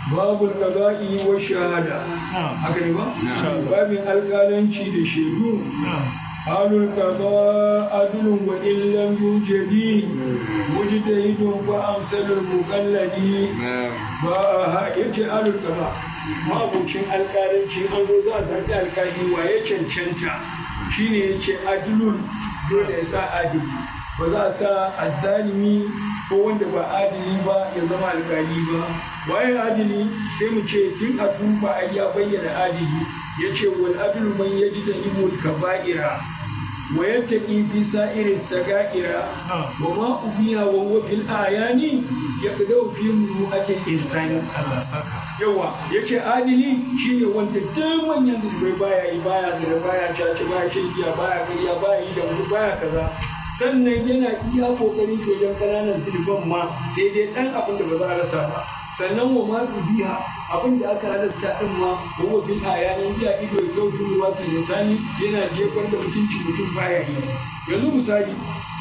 babul qada'i wa shahada haka ne ba babin alƙalanci da shaidu halul qada adlun wa illam yujadi mujtahidun fa amsalul muqallidi ba ha yace halul qada mabucin alƙalanci an zo za a zargi alƙali wa ya cancanta shine yace adlun dole ya sa adili ba za a sa azzalimi ko wanda ba adili ba ya zama alkali ba waye adili sai mu ce tun a duba ai ya bayyana adili ya ce wal adlu man yaji da imul kaba'ira wa yattaqi fi sa'iri sagaira wa ma ubiya wa huwa fil ayani yaqdau fi mu'atil insani yawa yace adili shine wanda duk manyan zubai baya yi baya da baya caca baya shan giya baya gariya baya yi da wani baya kaza sannan yana iya kokarin shi wajen ƙananan zulban ma sai dai ɗan abin da ba za a rasa ba sannan wa ma biya abin da aka halasta ɗin ma wa bil ayanin biya ido ya kautu ruwa su lisani yana jefar da mutunci mutum baya yi yanzu misali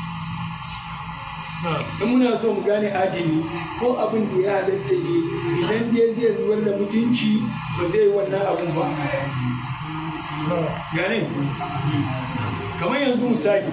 in muna so mu gane adini ko abin da ya halatta ne idan dai zai zubar da mutunci ba zai wannan abin ba gane kamar yanzu misali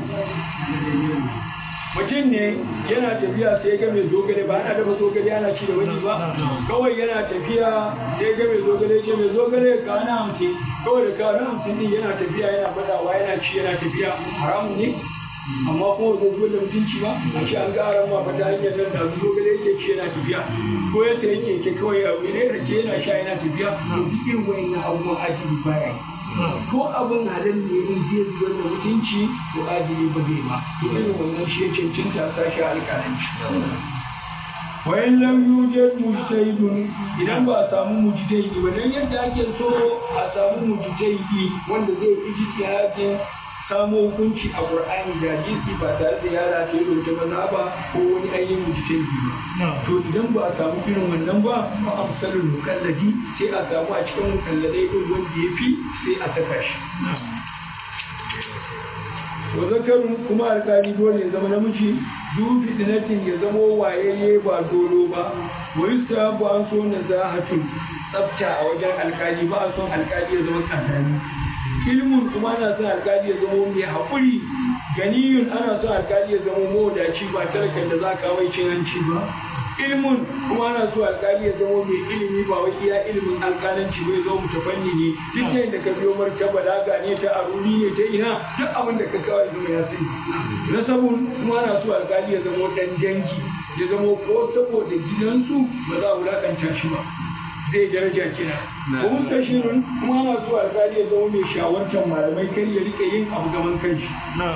mutum ne yana tafiya sai ga mai zogale ba ana dafa zogale ana ci da wani ba kawai yana tafiya sai ga mai zogale ce mai zogale ka na hamsin kawai da ka na hamsin din yana tafiya yana badawa yana ci yana tafiya haramun ne amma kuma zai zuwa da mutunci ba a ce an ga aran ma fata hanyar nan da zogale yake ci yana tafiya ko ya sayi keke kawai a wani rake yana sha yana tafiya to duk irin wayannan abubuwan ajibi baya yi ko abin halin ne in zai zubar da mutunci to adili ba zai ba to irin wannan shi ya cancanta sashi alƙalanci wayan lam yujad mujtahidun idan ba a samu mujtahidi ba dan yadda ake so a samu mujtahidi wanda zai ijtihadin samo hukunci a Qur'ani da hadisi ba tare da yara ta yi wata maza ba ko wani ainihin mujtahidi ba to idan ba a samu irin wannan ba fa amsalul mukalladi sai a samu a cikin mukalladai din wanda ya fi sai a saka shi wa zakarun kuma alkali dole ya zama namiji du fitinatin ya zama wayayye ba dolo ba wa yustahabu an so nazahatun tsafta a wajen alkali ba a son alkali ya zama kazani ilmun kuma ana son alkali ya zama mai haƙuri ganiyun ana son alkali ya zama mawadaci ba talakan da za ka mai cin hanci ba ilmun kuma ana so alkali ya zama mai ilimi ba wai iya ilimin alkalanci bai zo mutafanni ne duk da yadda ka biyo martaba da gane ta aruri ne ta ina duk abin da ka kawai zama ya sani nasabun kuma ana so alkali ya zama dan dangi ya zama ko saboda gidansu ba za a wulakanta shi ba zai daraja kina ko mustashirun kuma ana so alkali ya zama mai shawartar malamai kar ya rike yin abu gaban kanshi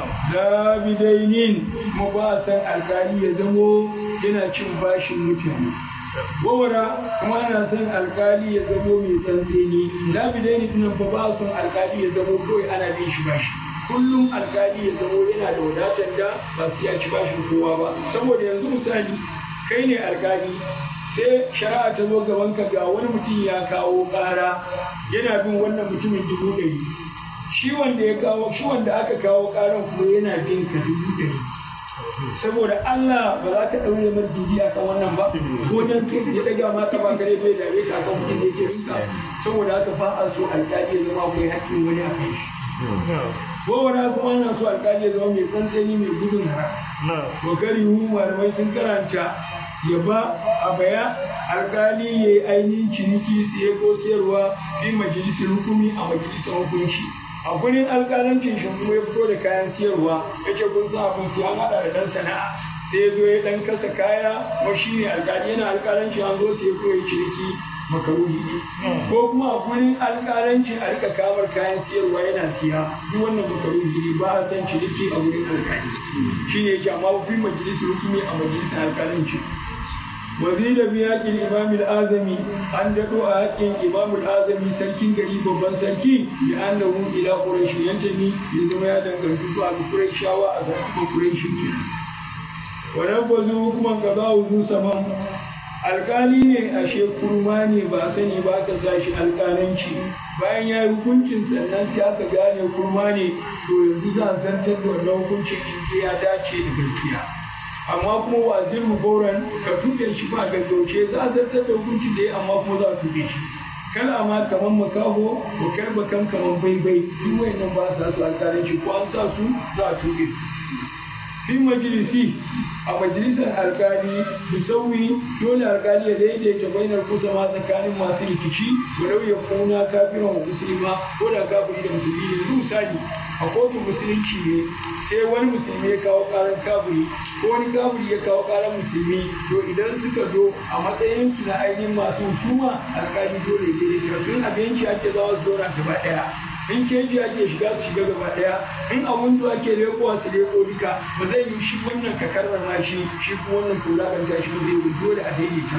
zabidainin kuma ba a san alkali ya zamo yana cin bashin mutane gowara kuma ana son alkali ya zamo mai tsantseni zabidaini tunan fa ba a son alkali ya zamo kawai ana bin shi bashi kullum alkali ya zamo yana da wadatar da ba su ya ci bashin kowa ba saboda yanzu misali kai ne alkali sai shari'a ta zo gaban ka ga wani mutum ya kawo ƙara yana bin wannan mutumin dubu ɗari shi wanda ya kawo shi wanda aka kawo ƙaran kuma yana bin ka dubu ɗari saboda Allah ba za ka ɗaure mar dubi a kan wannan ba ko dan kai ya ɗaga ma ka ba kare bai dare ka kan kuɗin da yake rinka saboda haka fa a so alƙali ya zama akwai haƙƙin wani a kai shi gowara kuma ana so alƙali ya zama mai tsantsani mai gudun haram to karihu malamai sun karanta ya ba a baya alkali ya yi ainihin ciniki siye ko siyarwa fi majalisar hukumi a majalisar hukunci a gurin alkalancin shi kuma ya fito da kayan siyarwa ya ce kun sa abin siya an haɗa da ɗan sana'a sai ya zo ya ɗan kasa kaya kuma shi ne alkali yana alkalancin an zo sai ko ya ciniki makaruhi ne ko kuma a gurin alkalanci a rika kamar kayan siyarwa yana siya duk wannan makaruhi ne ba a san ciniki a gurin alkali shi ne yake amma fi majalisar hukumi a majalisar alkalanci وزيد بياق الإمام الآزمي أن دعو حق إمام الآزمي سلكين غريب ببن سلكين لأنه إلى قريش ينتمي لزما يدن غريب أبو قريش شاوى أبو قريش ونفذوا حكما قضاء ذو سمام alkali ne ashe kurma ne ba sani ba ka sa shi alkalanci bayan ya yi hukuncin sannan sai aka gane kurma ne to yanzu za a zartar da wannan hukuncin in ya dace da gaskiya amma kuma wa zirru gauran ka tuɓe shi ba gaggauce za a zartar da hukuncin da ya amma kuma za a tuɓe shi kala ma kaman makaho ko karba kan kaman baibai duk wayannan ba sa su alƙalanci ko an sa su za a tuɓe su fi majalisi a majalisar alkali musawi dole alkali ya daidaita bainar kusa ma tsakanin masu rikici walau ya kuna kafiran wa musulma ko da kafiri da musulmi ne yanzu misali a kotun musulunci ne sai wani musulmi ya kawo karan kafiri ko wani kafiri ya kawo karan musulmi to idan suka zo a matsayin su na ainihin masu husuma alkali dole ya daidaita sun abinci ake zawa su zauna gaba daya in keji ake shiga su shiga gaba daya in a windo ake lekowa su leko duka ba zai yi shi wannan ka karrama shi shi kuma wannan ka wulakanta shi ba zai yi dole a daidaita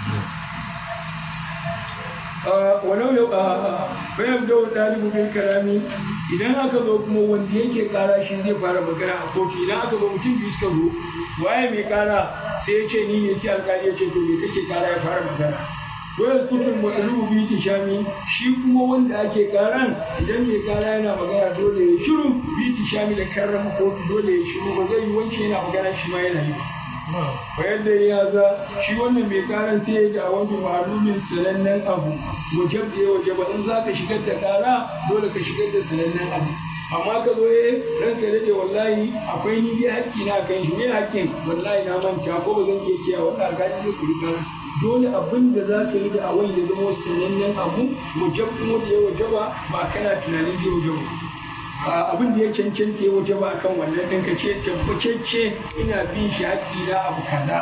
walau yau a bayan da ɗalibu bin karami idan aka zo kuma wanda yake kara shi zai fara magana a kotu idan aka zo mutum biyu suka zo waye mai kara sai ya ce ni ne sai alkali ya ce to me kake kara ya fara magana wayar kutun matsalubu bi tishami shi kuma wanda ake karan idan mai kara yana magana dole ya shiru bi tishami da karrama kotu dole ya shiru ba zai yi wance yana magana shi ma yana yi bayan da ya za shi wannan mai karan sai ya da wani malumin sanannen abu wajen da ya waje ba in za ka shigar da kara dole ka shigar da sanannen abu amma ka zo eh ranka dade wallahi akwai ni dai hakki na kan shi me hakkin wallahi na manta ko ba zan iya kiyaye wannan alƙali zai kuri kara dole abin da za ka yi da awai ya zama sanannen abu wajab kuma da ya wajaba ba kana tunanin zai wajaba abin da ya cancanta ya wajaba akan wannan ɗin ka ce tabbatacce ina bin shi haƙƙi na abu kaza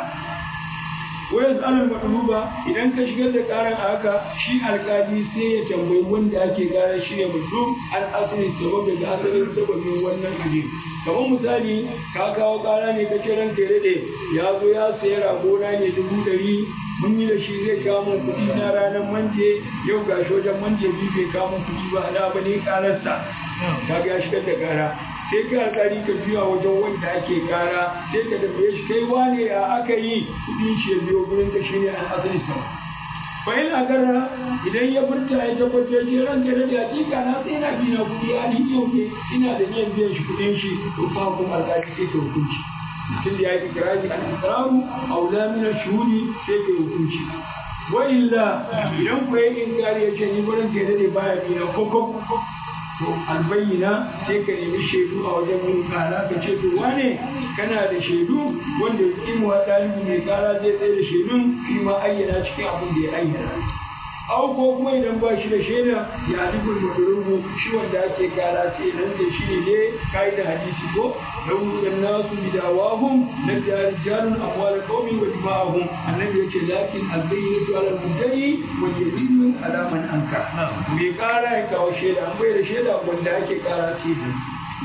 wayar tsarin maɗuluba idan ka shigar da ƙaran a haka shi alƙali sai ya tambayi wanda ake ƙarar shi ne mutum an asali sabab daga asalin sababin wannan abin kamar misali ka kawo ƙara ne ka ce ranka ya daɗe ya zo ya sayi ragona ne dubu ɗari mun yi da shi zai kawo min kuɗi na ranar manje yau ga shi wajen manje biyu bai kawo min kuɗi ba na ba ne ƙararsa ka ga shigar da ƙara sai ka alƙali ka juya wajen wanda ake ƙara sai ka tambaye shi kai wane a aka yi kuɗin shi ya biyo gurin ka shine an asali sama bayan agarra idan ya furta ya tabbatar ce ran da da hakika na sai na bi na kuɗi a yau ne ina da niyan biyan shi kuɗin shi to fa kuma alƙali sai ka hukunci mutum da ya yi ikirari al ikraru aula min shuhudi sai ka hukunci wa illa idan ku yi inkari ya ce ni gurin ke dade baya bi na koko to albayyana sai ka nemi shaidu a wajen yin kara ka ce to wane kana da shaidu wanda imu wa ɗalibi mai kara zai tsaye da shaidun shi ma ayyana cikin abin da ya ayyana au ko kuma idan ba shi da shaida ya alifin madurubu shi wanda ake kara sai nan da shi ne ne kai da hadisi ko lahu dan nasu bidawahum la rijalun amwal qawmi wa dima'ahum annabi yace lakin albayyinatu ala al-mudda'i wa yadillu ala man anka me kara ya kawo shaida an bai da shaida wanda ake kara sai da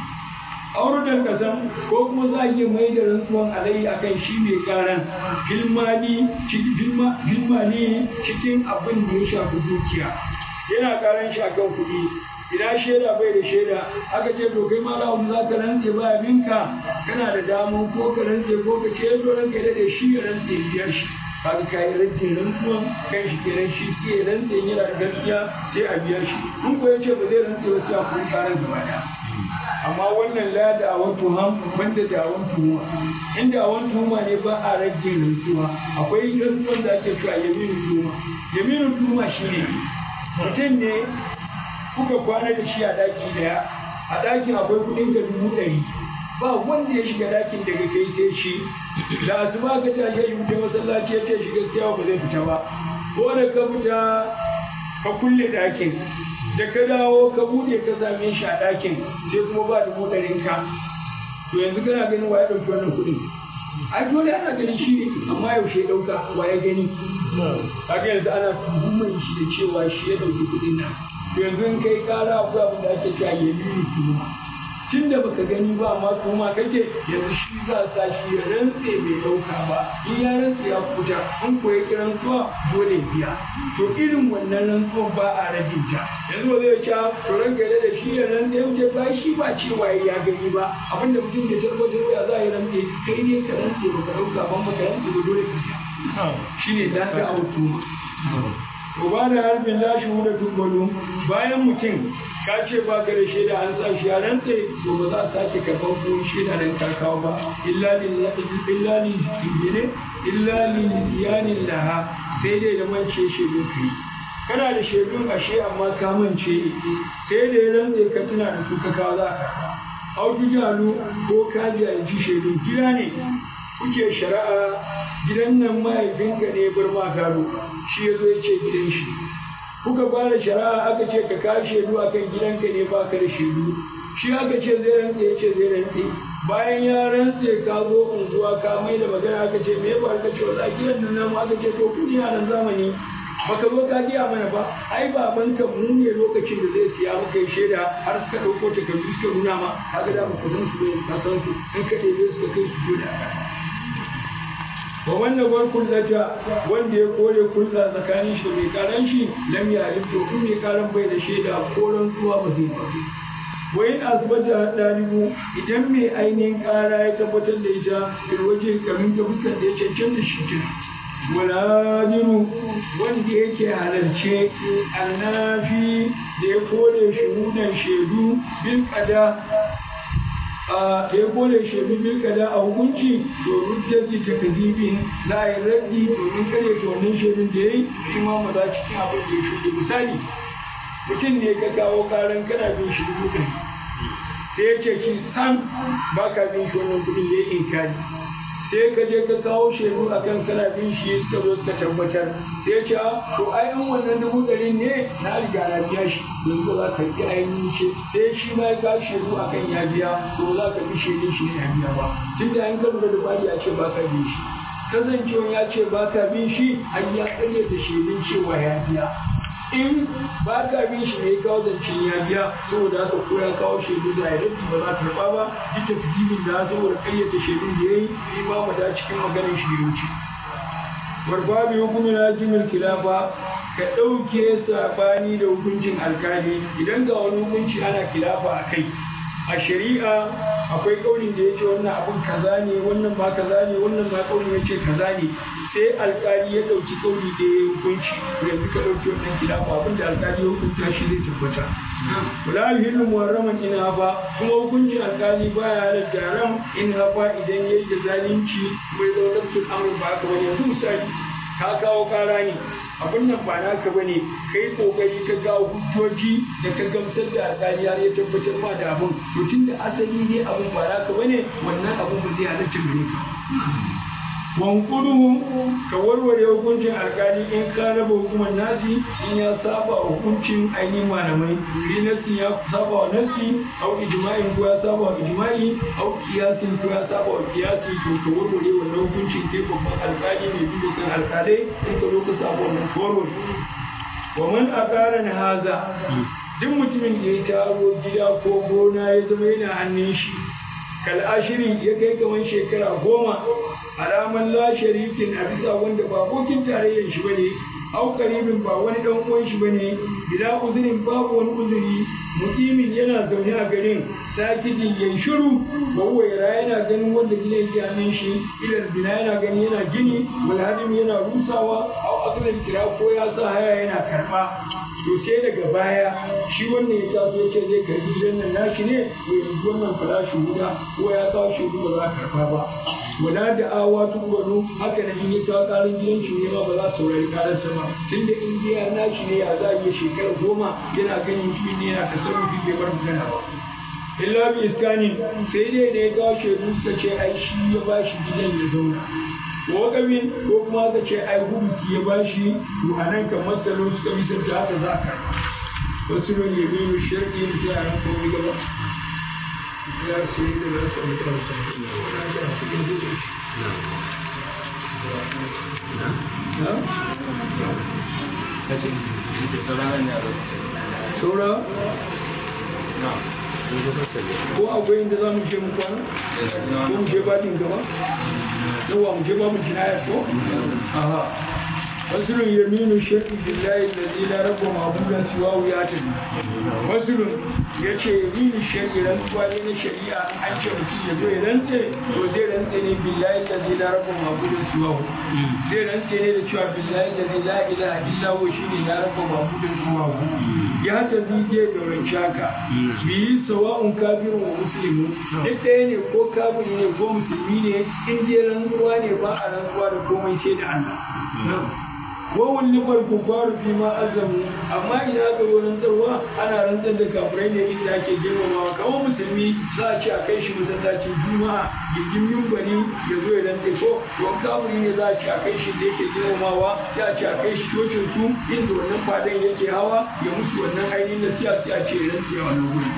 aurudan kasan ko kuma za a iya mai da rantsuwan alayhi akan shi mai karan filmani cikin abin da ya shafi dukiya yana karan shi akan kuɗi idan shaida bai da shaida aka ce to kai ma za za ka rantse ba abinka kana da damun ko ka rantse ko ka ce to ranka da shi ya rantse biyar shi kaga kai rantse rantsuwan kan shi kenan shi sai ya rantse yana da gaskiya sai a biyar shi in ko ya ce ba zai rantse ba sai a kuma karan gaba daya amma wannan la da awon tuham banda da awon tuhuma inda awon tuhuma ne ba a rage rantsuwa akwai rantsuwan da ake cewa yaminu tuhuma yaminu tuhuma shine mutum ne kuka kwana da shi a daki daya a dakin akwai kudin ka dubu ɗari ba wanda ya shiga dakin daga kai sai shi da asuba ka tashi ya fita masallaci ya ce shi gaskiya ba zai fita ba ko da ka fita ka kulle dakin da ka dawo ka bude ka same shi a ɗakin sai kuma ba dubu ɗarin ka to yanzu kana ganin wa ya ɗauki wannan kuɗin a dole ana ganin shi ne amma yaushe ya ɗauka wa ya gani kaga yanzu ana tuhumar shi da cewa shi ya ɗauki kuɗin nan to yanzu in kai ƙara akwai abin da ake cewa ya nuni tuhuma tun da baka gani ba amma tuhuma kake yanzu shi za sa shi ya rantse bai ɗauka ba in ya rantse ya kuta in ko ya kiran zuwa dole biya to irin wannan rantsuwar ba a rage ta yanzu ba zai ce to ranka da shi ya rantse ya wuce ba shi ba cewa ya gani ba abinda mutum ya tabbatar ya za ya rantse kai ne ka rantse baka ɗauka ban baka rantse ba dole ka biya shi ne dan da autuma to ba da harbin lashi da tubbalu bayan mutum ka ce ba ka da shaida an sa shi a rantse to ba za a sake karɓar ko shaida nan ka kawo ba illa lillahi illa lillahi laha sai dai da mance shaidun ka yi kana da shaidun ashe amma ka mance sai da ya rantse ka tuna da su ka kawo za ka autu jalu ko ka jahilci shaidun gida ne kuke shari'a gidan nan mahaifinka ne bar ma gado shi ya zo ya ce gidan shi kuka fara shari'a aka ce ka kawo shaidu akan gidanka ne ba ka da shaidu shi aka ce zai rantse ya ce zai rantse bayan ya rantse ka zo unguwa ka mai da magana aka ce me ba ka ce wala gidan nan namu aka ce to kudi a nan zamani baka zo ka giya mana ba ai baban ka mu ne lokacin da zai siya maka shaida har suka dauko takardu suka nuna ma kaga da baka san su ne ka san su in ka ɗebe su ka kai su da wa wannan bar kullata wanda ya kore kulla tsakanin shi da mai karan shi lam ya to in mai karan bai da shaida ko rantsuwa ba zai ba wa in asbata dalibu idan mai ainihin kara ya tabbatar da ita bil waje kamin ta fuskar da ya cancanta shi kenan walajiru wanda yake halarce annafi da ya kore shuhudan shaidu bil kada da ya kore shaidu bil kada a hukunci to rujjati ta kazibin za a yi raddi domin kare ta wannan shaidun da ya yi shi ma maza cikin abin da ya shuɗe misali mutum ne ka kawo karan kana bin shi dubu ɗari sai ya ce shi sam ba ka bin shi wannan kuɗin ya yi inkari sai ka je ka kawo shaidu a kan kana bin shi suka zo suka tabbatar sai ya ce to ai an wannan dubu ɗari ne na riga na biya shi yanzu za ka yi ainihin ce sai shi ma ya kawo shaidu a kan ya biya to za ka bi shaidun shi ne ya biya ba tun da an ka lura da bari ya ce ba ka bin shi kasancewa ya ce ba ka bin shi an ya ƙaryata shaidun cewa ya biya in ba ka bin shi ne kawo zancen ya biya saboda haka ko ya kawo shaidu da ya rabi ba za ta karɓa ba duk da fitibin da saboda ƙayyata shaidun da ya yi shi ma mu da cikin maganin shi ya wuce warba bi hukumin hakimin kilafa ka ɗauke sabani da hukuncin alkali idan ga wani hukunci ana kilafa a kai a shari'a akwai kaunin da ya ce wannan abun kaza ne wannan ba kaza ne wannan ma kaunin ya ce kaza ne sai alkali ya ɗauki kauli da ya hukunci yanzu ka ɗauki wannan kilafa abin da alkali ya hukunta shi zai tabbata wala yuhillu muharraman in hafa kuma hukuncin alkali baya halatta haram in hafa idan yayi da zalunci bai zo nafsul amr ba haka bane yanzu misali ka kawo kara ne abin nan ba naka bane kai kokari ka kawo hujjoji da ka gamsar da alkali har ya tabbatar ma da abin to tunda asali ne abin ba naka bane wannan abin ba zai halatta gare ka wankudu ka warware hukuncin alkali in ka raba hukumar nasi in ya saba hukuncin ainihin malamai in nasi ya saba wa nasi au ijma'in ko ya saba wa ijma'i au kiyasin ko ya saba wa kiyasi to ka warware wannan hukuncin kai babban alkali mai duba kan alkalai in ka zo ka saba wannan ka warware wa man aqara haza duk mutumin da ya taro gida ko gona ya zama yana hannun shi kal'ashiri ya kai kamar shekara goma alaman la sharikin a bisa wanda ba abokin tarayyar shi bane au karibin ba wani dan uwan shi bane bila uzurin babu wani uzuri mutumin yana zaune a garin sakijin yayi shiru wa huwa yara yana ganin wanda gina yake hannun shi ilal bina yana gani yana gini wal hadim yana rusawa au asalin kira ko ya sa haya yana karba to sai daga baya shi wannan ya taso ya ce zai karbi gidan nan nashi ne to yanzu wannan farashi guda ko ya kawo shi ba za a karba ba wala da awa tukuru haka nan in ya kawo karin gidan shi ne ma ba za su saurari kararsa ba tunda in giya nashi ne ya za a iya shekara goma yana ganin shi ne yana tasarrufi bai bar magana ba illa bi iskanin sai dai da ya kawo shaidu suka ce ai shi ya ba shi gidan ya zauna wakabin ko kuma aka ce ai hubuki ya bashi to a nan kan matsalo suka misalta haka za ka wasu ne ya bi mu shirki da sai a nan kuma gaba ya su yi da za su yi karsa wani ake a cikin zuwa shi saura ko akwai inda za mu je mu kwana ko mu je baɗin gaba yawa mu je babu jinayar ko aha fasulun yaminu shirki billahi allazi la rabba ma'budan siwahu ya tabi fasulun yace yaminu shirki rantsuwa ne na shari'a an ce mutum ya zo ya rantse to zai rantse ne billahi allazi la rabba ma'budan siwahu zai rantse ne da cewa billahi allazi la ilaha illa huwa shine la rabba ma'budan siwahu ya tabi je da rancaka bi sawa'un kafirun wa muslimun duk ɗaya ne ko kafiri ne ko musulmi ne in dai rantsuwa ne ba a rantsuwa da komai sai da Allah wawan limar kufaru fi ma azamu amma ina ga wurin tsarwa ana rantsar da kafirai ne inda ake girmamawa kamar musulmi za a ce a kai shi masallacin juma'a gindin mimbari ya zo ya rantse ko to kafiri ne za a ce a kai shi da yake girmamawa sai a ce a kai shi cocin su inda wannan fadan yake hawa ya musu wannan ainihin da sai a ce ya rantse a wannan gurin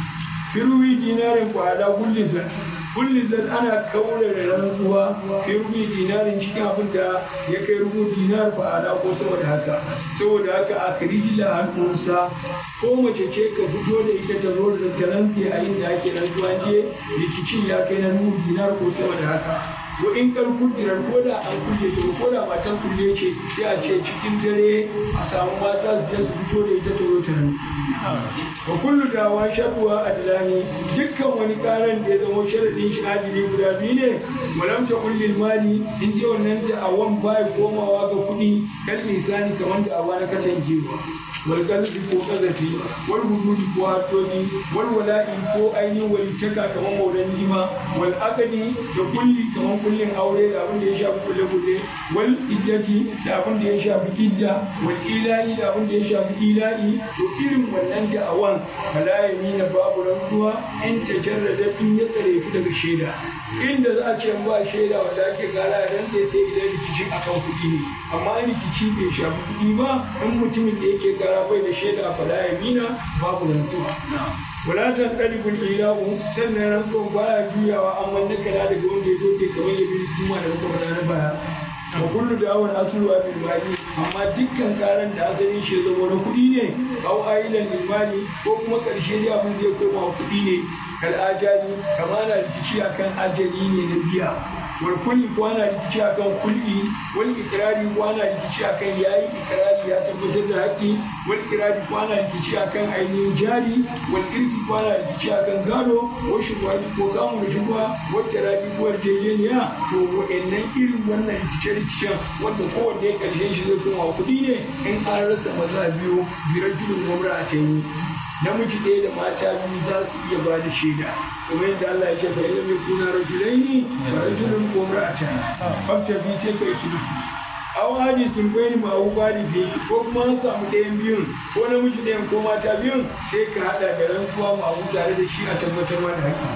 firwi dinarin kwada gullizan kullizan ana kaurara rantsuwa firwi dinarin cikin abin da ya kai rubu dinar kwada ko saboda haka saboda haka a kiriji da hannunsa ko mace ce ka fito da ita ta zo da ta rantse a inda ake rantsuwa je rikicin ya kai na rubu dinar ko saboda haka wa in kar kudirar ko da an kulle ta ko da matan kulle ce sai a ce cikin dare a samu mata su je su fito da ita ta zo ta rantse wa kullu dawa sharuwa adlani dukkan wani karan da ya zama sharadin shi adili guda biyu ne walam ta kullil mali in je wannan da awan bai komawa ga kuɗi kan lisani kamar da awa na katangewa wal qalbi ko qazafi wal hududi ko hatoni wal wala'i ko ainihin walitaka kamar maulan nima wal aqdi da kulli kamar kullin aure da abin da ya shafi kulle kulle wal iddati da abin da ya shafi idda wal ilahi da abin da ya shafi ilahi to irin wannan da'awan fala yamina babu rantsuwa in tajarrada in ya tsare ku daga shaida inda za a ce ba shaida wanda ake gara ran sai sai idan rikici akan kuɗi ne amma rikici bai shafi kuɗi ba in mutumin da yake gara bai da shaida fala yamina babu rantsuwa wala tan qalibul ilahu sannan rantsuwan baya juyawa amma nakala daga wanda ya doke kamar ya bi kuma da muka faɗa na baya wa kullu da'awan aslu wa bil mali amma dukkan karan da asalin shi zama na kuɗi ne au ailan lil mali ko kuma karshe dai abin zai koma kuɗi ne kal ajali kama na rikici akan ajali ne na biya wal kulli ko ana rikici akan kulli wal ikrari ko ana rikici akan yayi ikrari ya tabbatar da haƙƙi wal ikrari ko ana rikici akan ainihin jari wal irki ko ana rikici akan gado wal shubhati ko kamun shubha wal tarabi ko yarjejeniya to wa'annan irin wannan rikice-rikicen wanda kowanne ƙarshen shi zai koma kuɗi ne in an rasa maza biyu birajulun gwamna a can namiji ɗaya da mata biyu za su iya ba da shaida kamar yadda Allah ya ce fa ilmi kuna rajulaini fa rajulun gwamna a can fakta bi sai kai su aw hadisin bayni ma abu bari fi ko kuma an samu ɗayan biyun ko namiji ɗayan ko mata biyun sai ka haɗa da rantsuwa ma abu tare da shi a tabbatar da haƙƙi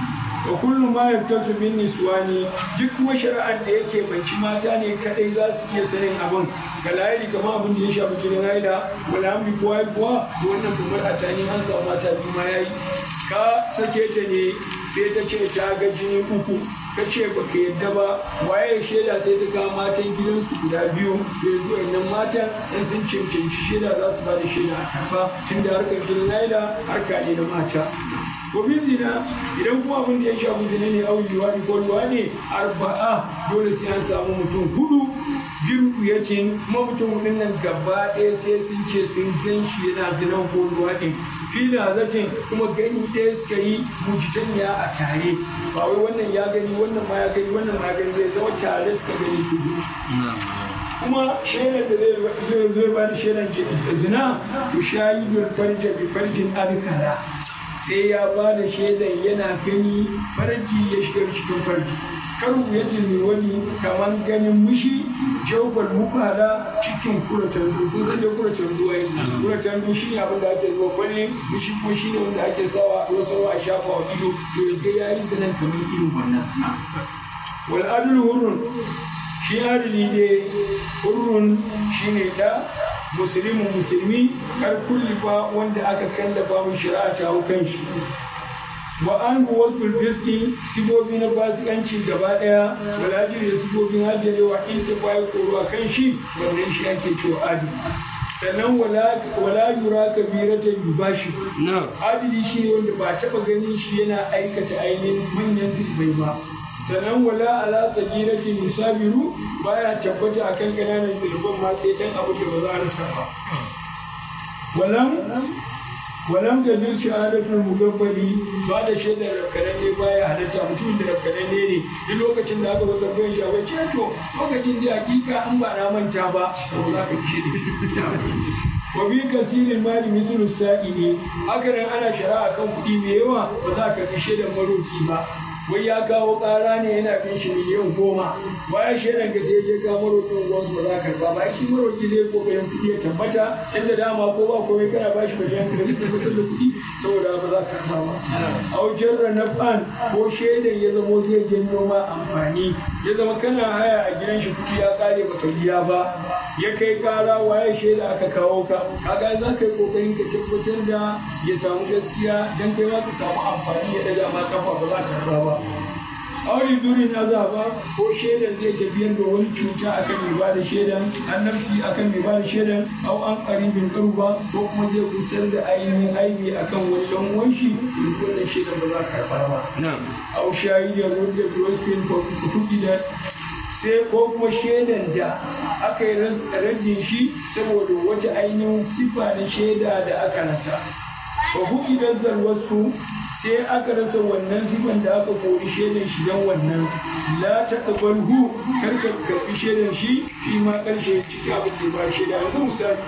wa kullu ma yaftatu min niswani duk kuma shari'ar da yake banci mata ne kadai za su iya sanin abin ga layari kamar abin da ya shafi jinin haila wala hamdi ko haihuwa to wannan kamar a tani an samu mata biyu ma yayi ka sake ta ne sai ta ce ta ga jini uku ka ce ba ka yadda ba waye shaida sai ta kawo matan gidansu guda biyu da yanzu wannan matan in sun cancanci shaida za su ba da shaida a karba tun da harkar jinin haila harka ne na mata ko bin zina idan kuma abin da ya shafi zina ne au liwadi ko liwadi arba'a dole sai an samu mutum hudu biyu ya ce kuma mutum hudun nan gaba ɗaya sai sun ce sun gan shi yana zinan ko liwadi fila zakin kuma gani ɗaya suka yi mujitanya a tare ba wai wannan ya gani wannan ma ya gani wannan ma ya gani zai zama tare suka gani su kuma shaidar da zai zai ba da shaidar zina to shahidul farja bi farjin adkara sai ya ba da shaidar yana gani farji ya shiga cikin farji karu ya jini wani kamar ganin mushi jaubar mukala cikin kuratan dubu zai da kuratan duwa yi kuratan dubu shi ne abin da ake zuwa kwalle mushi ko shi ne wanda ake sawa a sawa a shafa wa ido to ya ga yayi zanen kamar irin wannan wal adlu hurrun shi adili ne hurrun shi ne da musulmin musulmi kar kulli ba wanda aka kallafa mu shari'a ta hau kan shi wa an wasu fiski sigobi na fasikanci gaba daya wala jiri da sigobin hajjarewa in ta bayi koro a kan shi wannan shi ake cewa adi sannan wala yura kabiratan yubashi adili shi ne wanda ba taba ganin shi yana aikata ainihin manyan zubai ba sannan wala ala sagiratin yusabiru baya tabbata akan ƙananan zunuban ma sai dan abu da ba za a rasa ba walam walam da jin shahadatul mugabbali ba da shaidar rafkananne baya halatta mutum da rafkananne ne duk lokacin da aka zo tambayar shi abai ce to lokacin da hakika an ba na manta ba to za ka ci da wa bi kasirin mali mislu sa'ili haka nan ana shari'a kan kuɗi mai yawa ba za ka fi shaidar maroki ba wai ya kawo ƙara ne yana bin shi miliyan goma bayan shaidan ka sai je ka marokin gwansu ba za ka karba ba shi maroki zai kokarin kuɗi ya tabbata inda dama ko ba komai kana bashi miliyan ka zai tabbatar da kuɗi saboda ba za ka karba ba a wajen ranafan ko shaidan ya zamo zai janyo ma amfani ya zama kana haya a gidan shi kuɗi ya ƙare baka biya ba ya kai ƙara waye shaida aka kawo ka kaga za ka yi kokarin ka tabbatar da ya samu gaskiya dan kai ma ka samu amfani ya daga ma kafa ba za ka karba ba aure duri na za ba ko shaidan zai tafiyar da wani cuta akan mai bada shaidan annabci akan mai bada shaidan au an karibin karuba ko kuma zai kusar da ainihin aibi akan wani dan uwan shi wannan shaidan ba za ka karba ba au shayi da rudda broskin ko kuɗi da sai ko kuma shaidan da aka yi rajin shi saboda wata ainihin sifa na shaida da aka rasa ba ku idan zarwarsu sai aka rasa wannan sifan da aka kori shaidan shi don wannan la ta hu kar ka karbi shaidan shi shi ma karshe cikin abin da ba shaida yanzu misali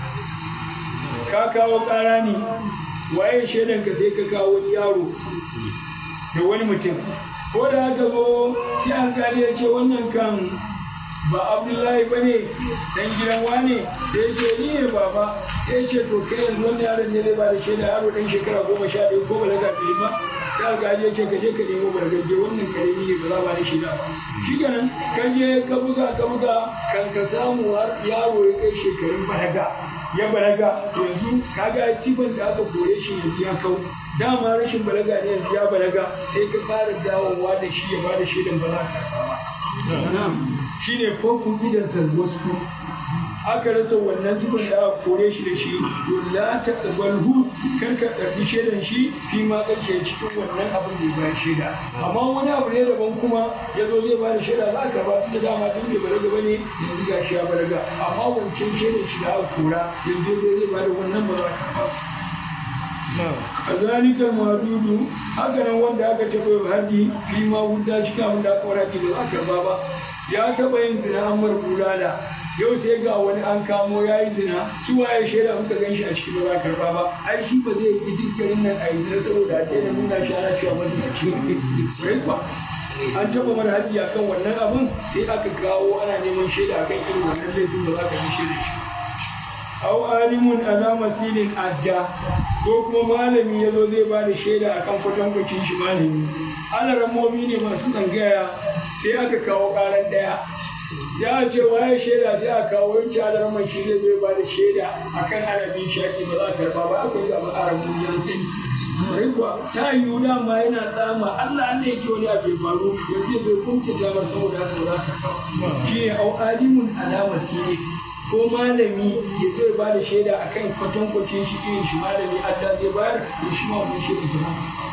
ka kawo kara ne waye shaidan ka sai ka kawo wani yaro da wani mutum ko da aka zo sai alkali ya ce wannan kan ba abdullahi ba ne dan gidan wane da ya ce ni ne baba ya ce to kai yanzu wani yaron ne zai ba da shaida yaro dan shekara goma sha ɗaya ko balaga bai ba sai alkali ya ce ka je ka nemo bargaje wannan karemi ne ba za ba da shaida ba shi kenan ka je ka buga ka buga kan ka samu har yaro ya kai shekarun balaga ya balaga yanzu kaga sifan da aka kore shi yanzu ya kau dama rashin balaga ne yanzu ya balaga sai ka fara dawowa da shi ya bada shaidan ba za ka ba shi ne fokun idan wasu aka rasa wannan sifan da aka kore shi da shi to la ta tsabalhu kar ka ɗarfi shaidan shi fi ma ƙarshe cikin wannan abin da ya bayar shaida amma wani abu ne daban kuma ya zo zai bada shaida za ka ba tunda dama tun bai balaga ba ne yanzu ga shi ya balaga amma wancan shaidan shi da aka kora yanzu ya zo zai bada wannan ba za ka ba kazalikal madudu haka nan wanda aka taɓa haji fi ma wuta shi kamun da aka waraji da za ka ba ya taɓa yin zina an mar bulala yau sai ga wani an kamo ya yi zina su waye shaida muka gan shi a cikin ba za karba ba ai shi ba zai yi dukkanin nan a yi zina saboda a daina nuna shi ana cewa masu a cikin ba an taɓa mara haji akan wannan abin sai aka kawo ana neman shaida akan irin wannan laifin ba za ka yi shaida shi aw alimun ala masilin adda ko kuma malami ya zo zai ba da shaida akan kwatankwacin shi malami alaramomi ne masu tsangaya sai aka kawo karan daya ya ce waye shaida sai aka kawo yanci alaraman shi zai zai ba da shaida akan arabin shaki ba za a karba ba akwai zaɓen arabin yan sani Rai kuwa ta yiwu dama yana tsama Allah ne yake wani abu ya faru yanzu zai kunta damar saboda haka ba za ka kawo shi ne au alimun ala masilin ko malami ya zai ba da shaida a kan kwatankwacin shi irin shi malami Allah zai bayar da shi ma wani shaida zama.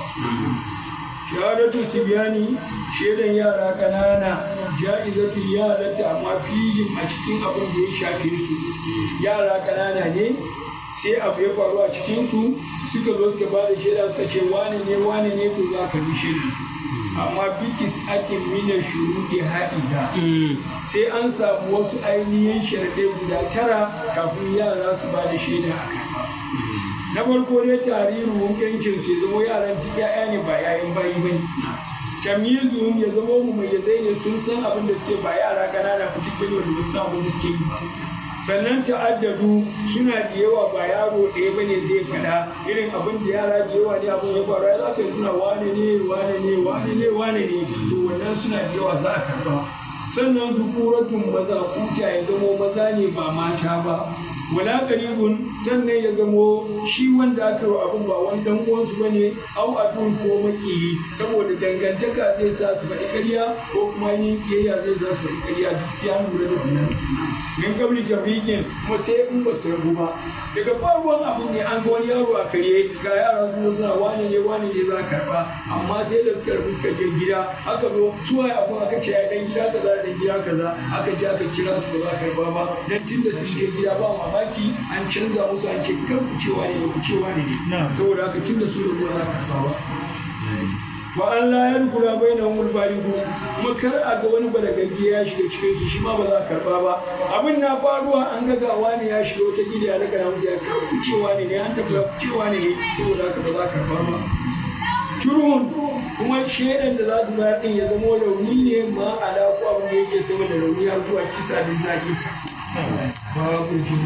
Shahadatu Sibiyani shaidan yara ƙanana ja'izatu ya halatta amma fihim a cikin abin da ya shafe su. Yara ƙanana ne sai abu ya faru a cikin su suka zo suka ba da shaida suka ce wane ne wane ne to za ka bi shaidar su. amma bikis ake mina shuruɗi haɗiga sai an samu wasu ainihin sharaɗe guda tara kafin yara su ba da shaida a kai na farko dai tarihin yankin su ya zama yaran duk ya'ya ne ba yayin bayi ba ne tamyizu ya zama mu mai zai ne sun san abin da suke ba yara ƙanana fitik bane wanda ba su san abin da suke yi ba sannan ta'addadu suna da yawa ba yaro ɗaya ba ne zai faɗa irin abin da yara da yawa ne abin ya faru za ka suna wane ne wane ne wane ne wane ne to wannan suna da yawa za a karɓa sannan zukuratun maza kuta ya zamo maza ne ba mata ba wala qaribun sannan ya zamo shi wanda aka yi abin ba wani dan uwansu bane au adun ko makiyi saboda dangantaka zai sa su faɗi ƙarya ko kuma yin kiyayya zai sa su faɗi ƙarya duk ya lura da wannan min kabli tabrikin kuma sai in ba su rabu ba daga farkon abin ne an ga wani yaro a kare ga yara su suna wani ne wani ne za karba amma sai da suka rabu suka je gida aka zo suwa abin aka ce ya dan gida kaza dan gida kaza aka je aka kira su ba za karba ba dan tun da sun je gida ba mamaki an canza musu an ce kar ku cewa ne ku cewa ne ne saboda haka tun da su da ba za karba ba wa Allah ya rukura bai na umul baligu kuma kar a ga wani balagagge ya shiga cikin su shi ma ba za a karba ba abin na faruwa an ga gawa ne ya shiga wata gida ya daga namu ya kar ku cewa ne ne an tabbata ku cewa ne ne saboda haka ba za a karba ba turun kuma shaidan da za su bayar din ya zama rauni ne ma ala ko abin da yake sama da rauni har zuwa kisa da zaki babu jini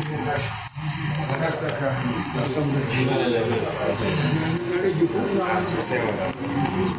rage kuma